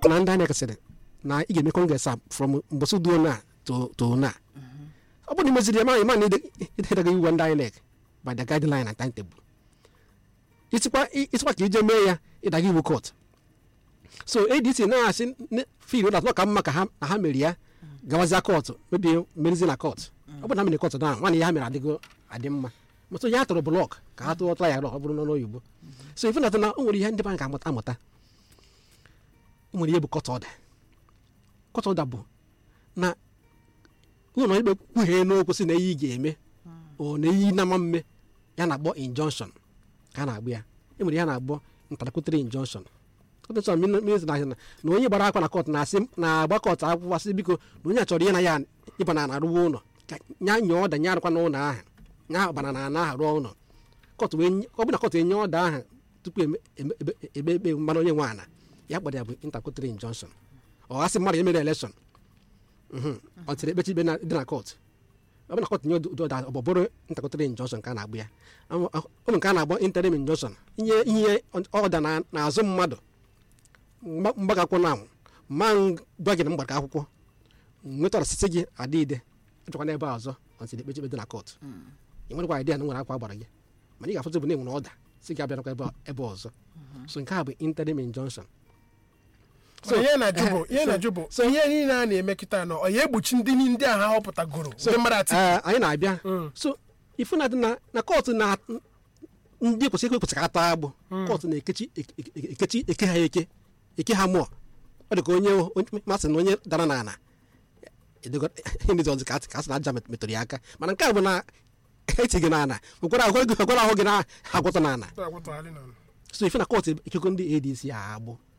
na ndị INEC sịrị na ị ga-eme kọngres a from mbọsị duo na to to na ọ bụrụ na imeziri ya ma ịma na idedaga iwu ndị INEC by the guideline and timetable isikwa isikwa ka ije mee ya ịdaga iwu court so adc na-asị fil ụlọ atọ ka mma ka ha na ha mere ya gawazia kọtụ mebi merizi na kọtụ ọ bụrụ na ha mere kọtụ na nwaanyị ya ha mere adịgo adị mma mụtụ ya tụrụ blọk ka ha tụọ ya ọ bụrụ n'ọnụ oyibo so ife na o nwere ihe ndị anyị ga-amụta amụta o nwere ihe bụ kọtụ ọda kọtụ ọda bụ na ụlọ ikpe kwughee n'okwu si na ihe ị ga-eme o na iyi na-ama mme ya na-akpọ injunction ka a na-agbụ ya e nwere ihe na-agbọ ntarakụtiri injunction kọtụsọ minist na na onye gbara akwa na kọt na-asị na-agba kọt akwụkwọ sị biko na onye a chọrọ ihe na ya ịba na arụwa ụlọ ka nya nye ọda nye arụkwa n'ụlọ ahụ nya bana na ana ahụ rụọ ụlọ kọt wee ọ bụ na kọt enye ọda ahụ tupu ebe ekpe mmanụ onye nwe ana ya kpọrọ ya bụ ntarakụtiri injunction ọ gasị mmadụ emere elekshọn ọ tiri ekpechi ikpe dị na kọt ọ bụ na kọt nye ụdị ọ bụrụ ntakọtara injunction ka a na-agbụ ya ụmụ nke a na-agbọ interim injunction inye ihe ọda n'azụ mmadụ mgbagakwụ na ma gwa gị na mgbaka akwụkwọ nwetara site gị adị ide achọkwa n'ebe ọzọ ọtiri ekpechi ikpe dị na kọt ị nwerekwa idea na nwere akwa gbara gị mana ị ga-afụzi bụ na enwere ọda si gị abịarakwa ebe ọzọ so nke a bụ interim injunction ihe na-ajụ bụ ihe niile a na-emekịta nọ ọ ya egbochi ndị ndị agha họpụtagoro ndị mmadụ ati anyị na-abịa so ifu na na kọtụ na ndị kwesịrị ekwe kwesịrị ata agbụ kọtụ na-ekechi ekechi eke ha eke eke ha mụọ ọ dị ka onye masị na onye dara n'ala edozọzi ka asị na aja metụrụ ya aka mana nke a bụ na eti gị n'ala nwekwara ahụ gị na-agwọtọ n'ala so ife na kọtụ ekego ndị adc agbụ